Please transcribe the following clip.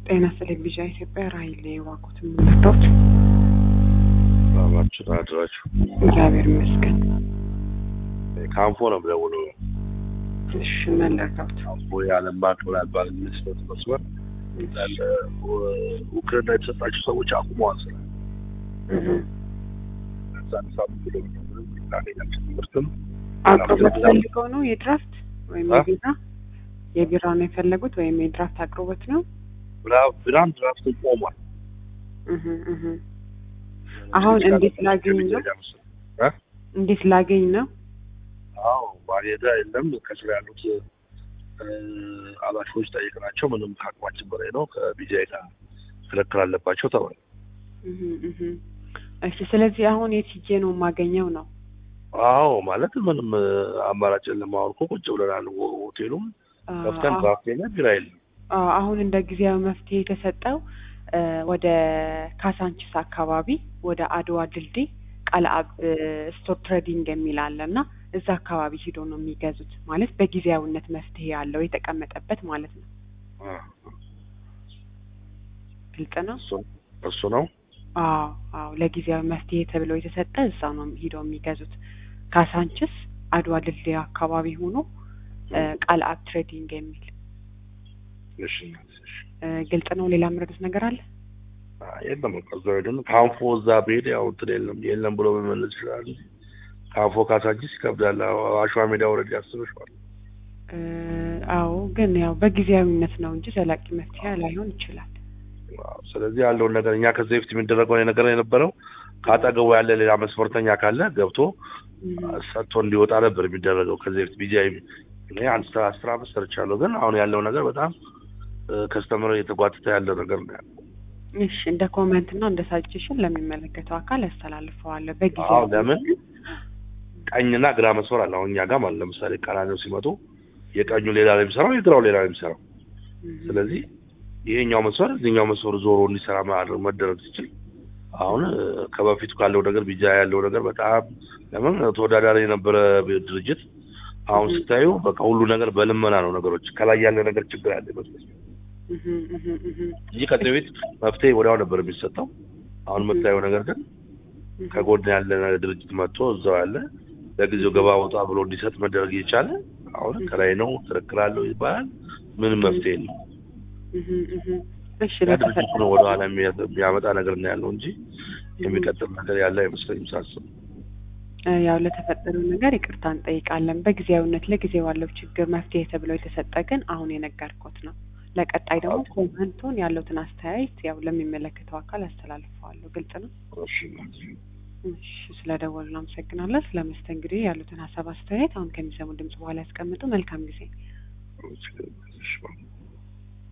ጤና ቴሌቪዥን ኢትዮጵያ ራይል የዋቁት የምንወዶት ሰላማችሁ አድራችሁ እግዚአብሔር ይመስገን። ካንፎ ነው የምደውለው። እሺ መለርዳት ካንፎ የዓለም ባንክ ምናልባት ሚኒስትር መስመር ያለ ውክልና የተሰጣቸው ሰዎች አቁመዋል ስራ ዛን ሳምንት ኪሎ ሜትር ላገኛቸው ትምህርትም አቅርቦት ፈልገው ነው የድራፍት ወይም አ? የቢራ የቢራ ነው የፈለጉት ወይም የድራፍት አቅርቦት ነው? ብራም ድራፍት ቆሟል። እህ እህ አሁን እንዴት ላገኝ ነው? እ? እንዴት ላገኝ ነው? አዎ ባሌዳ የለም ከስራ ያሉት እ፣ ኃላፊዎች ጠይቅናቸው ምንም ከአቅማችን በላይ ነው ከቢጃይ ጋር ክርክር አለባቸው ተባለ። እህ እህ እሺ ስለዚህ አሁን የት ሂጄ ነው የማገኘው ነው? አዎ ማለት ምንም እ፣ አማራጭ የለም። አሁን እኮ ቁጭ ብለናል። ሆ- ሆቴሉም አ- ከፍተን አሁን- ድራፍት የለም ቢራ የለም። አ- አሁን እንደ ጊዜያዊ መፍትሄ የተሰጠው እ፣ ወደ ካሳንቺስ አካባቢ ወደ አድዋ ድልድይ ቃልአብ ስቶር ትሬዲንግ የሚል አለ እና እዛ አካባቢ ሂዶ ነው የሚገዙት። ማለት በጊዜያዊነት መፍትሄ ያለው የተቀመጠበት ማለት ነው። አ፣ ግልጽ ነው። እሱ እሱ ነው። አዎ አዎ፣ ለጊዜያዊ መፍትሄ ተብሎ የተሰጠ እዛ ነው ሂደው የሚገዙት። ካሳንችስ አድዋ ድልድይ አካባቢ ሆኖ እ፣ ቃልአብ ትሬዲንግ የሚል እሺ እሺ። እ፣ ግልጽ ነው። ሌላ ምረዱት ነገር አለ? አ፣ የለም በቃ እዛ ሄደን ካንፎ እዛ ብሄድ ያው እንትን የለም የለም ብሎ መመለስ ይችላል። ካንፎ ካሳንቺስ ይከብዳል። አዎ፣ አሸዋ ሜዳ ወረድ ያስበሽዋል። እ፣ አዎ ግን ያው በጊዜያዊነት ነው እንጂ ዘላቂ መፍትሄ ላይሆን ይችላል። አዎ፣ ስለዚህ ያለውን ነገር እኛ ከዚህ በፊት የሚደረገው ነገር የነበረው ከአጠገቡ ያለ ሌላ መስፈርተኛ ካለ ገብቶ እም፣ ሰጥቶ እንዲወጣ ነበር የሚደረገው። ከዚህ በፊት ቢጃይ እኔ አንድ ስራ አስር አመት ሰርቻለሁ። ግን አሁን ያለው ነገር በጣም ከስተመር እየተጓተተ ያለ ነገር ነው ያለው። እሺ እንደ ኮመንት እና እንደ ሳጀሽን ለሚመለከተው አካል ያስተላልፈዋለሁ። አዎ በጊዜያዊ ለምን ቀኝና ግራ መስመር አለ። አሁን እኛ ጋር ማለት ለምሳሌ ቀራኒው ሲመጡ የቀኙ ሌላ ላይ የሚሰራው የግራው ሌላ ላይ የሚሰራው እም፣ ስለዚህ ይሄኛው መስመር እዚህኛው መስመር ዞሮ እንዲሰራ ማድረግ መደረግ ሲችል አሁን እ፣ ከበፊቱ ካለው ነገር ቢጃ ያለው ነገር በጣም ለምን ተወዳዳሪ የነበረ ድርጅት አሁን Mhm. ስታዩ በቃ ሁሉ ነገር በልመና ነው። ነገሮች ከላይ ያለ ነገር ችግር ያለ ይመስለኛል እህ እህ እህ እንጂ ከዚህ ቤት መፍትሄ ወዲያው ነበር የሚሰጠው። አሁን Mhm. የምታየው ነገር ግን እህ ከጎን ያለ ድርጅት መጥቶ እዛው ያለ ለጊዜው ገባ ወጣ ብሎ እንዲሰጥ መደረግ እየቻለ አሁን Mhm. ከላይ ነው ክርክር አለው ይባላል። ምንም መፍትሄ የለም። እህ እህ እሺ ያ ድርጅቱ ለተፈጠረው ነው ወደኋላ የሚያ- የሚያመጣ ነገር ነው ያለው እንጂ የሚቀጥል ነገር ያለ አይመስለኝም ሳስብ። እ፣ ያው ለተፈጠረው ነገር ይቅርታ እንጠይቃለን። በጊዜያዊነት ለጊዜው ያለው ችግር መፍትሄ ተብሎ የተሰጠ ግን አሁን የነገርኩት ነው። ለቀጣይ ደግሞ ኦኬ። ኮመንቱን ያለውትን አስተያየት ያው ለሚመለከተው አካል አስተላልፈዋለሁ። ግልጽ ነው። እሺ እሺ ስለደወሉ እናመሰግናለን። ስለ መስተንግዶ ያሉትን ሀሳብ አስተያየት አሁን ከሚሰሙ ድምጽ በኋላ ያስቀምጡ። መልካም ጊዜ። እሺ